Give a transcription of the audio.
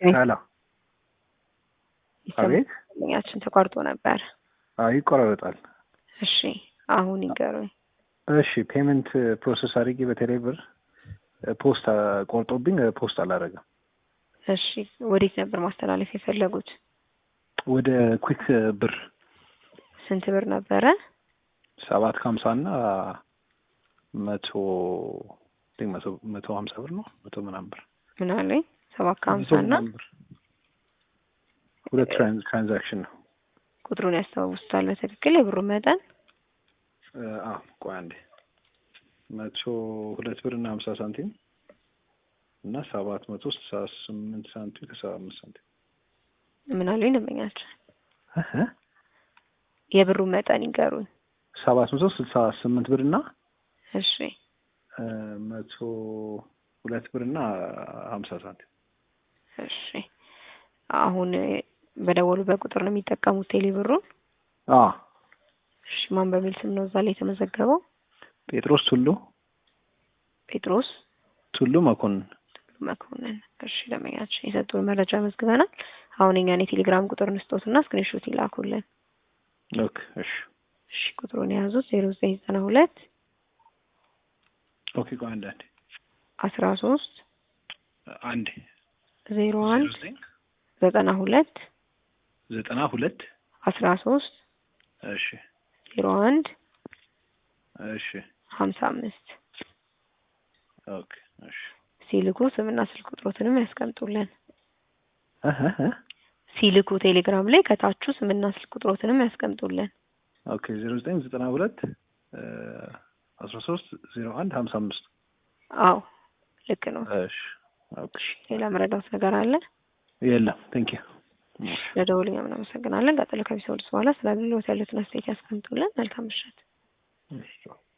ሄሎ አቤት ያችን ተቋርጦ ነበር። አይ ይቆራረጣል። እሺ አሁን ይገሩኝ። እሺ ፔመንት ፕሮሰስ አድርጌ በቴሌ ብር ፖስት ቆርጦብኝ ፖስት አላደረገም። እሺ ወዴት ነበር ማስተላለፍ የፈለጉት? ወደ ኩክ ብር ስንት ብር ነበረ? ሰባት ከሀምሳ እና መቶ መቶ መቶ ሀምሳ ብር ነው መቶ ምናምን ብር ምን አለኝ? ሰባት ከሀምሳ እና ሁለት ትራንዛክሽን ነው። ቁጥሩን ያስታውሱታል በትክክል የብሩ መጠን? አዎ ቆይ አንዴ መቶ ሁለት ብር እና ሀምሳ ሳንቲም እና ሰባት መቶ ስልሳ ስምንት ሳንቲም ከሰባ አምስት ሳንቲም ምን አሉኝ ደንበኛችን? የብሩ መጠን ይገሩኝ። ሰባት መቶ ስልሳ ስምንት ብር እና እሺ መቶ ሁለት ብር እና ሀምሳ ሳንቲም እሺ አሁን በደወሉበት ቁጥር ነው የሚጠቀሙት ቴሌ ብሩን? አዎ እሺ ማን በሚል ስም ነው እዛ ላይ የተመዘገበው? ጴጥሮስ ቱሉ ጴጥሮስ ቱሉ መኮንን መኮንን። እሺ ደንበኛችን የሰጡን መረጃ መዝግበናል። አሁን እኛን የቴሌግራም ቁጥር እንስጦትና ስክሪንሾት ይላኩልን። ኦኬ እሺ እሺ ቁጥሩን የያዙት ዜሮ ዘጠኝ ዘጠና ሁለት ኦኬ ቆይ አንድ አንዴ አስራ ሶስት አንዴ ዜሮ አንድ ዘጠና ሁለት ዘጠና ሁለት አስራ ሶስት እሺ ዜሮ አንድ እሺ ሀምሳ አምስት ኦኬ እሺ ሲልኩ ስምና ስልክ ቁጥሮትንም ያስቀምጡልን። እህ እህ ሲልኩ ቴሌግራም ላይ ከታቹ ስምና ስልክ ቁጥሮትንም ያስቀምጡልን። ኦኬ ዜሮ ዘጠኝ ዘጠና ሁለት አስራ ሶስት ዜሮ አንድ ሀምሳ አምስት አዎ ልክ ነው። እሺ ኦኬ ሌላ መረዳት ነገር አለ? የለም ቴንክ ዩ ለደውልኛ ምናመሰግናለን። ቀጥሎ ከቢሰውልስ በኋላ ስለ አገልግሎት ያሉትን አስተያየት ያስቀምጡልን። መልካም ምሽት። እሺ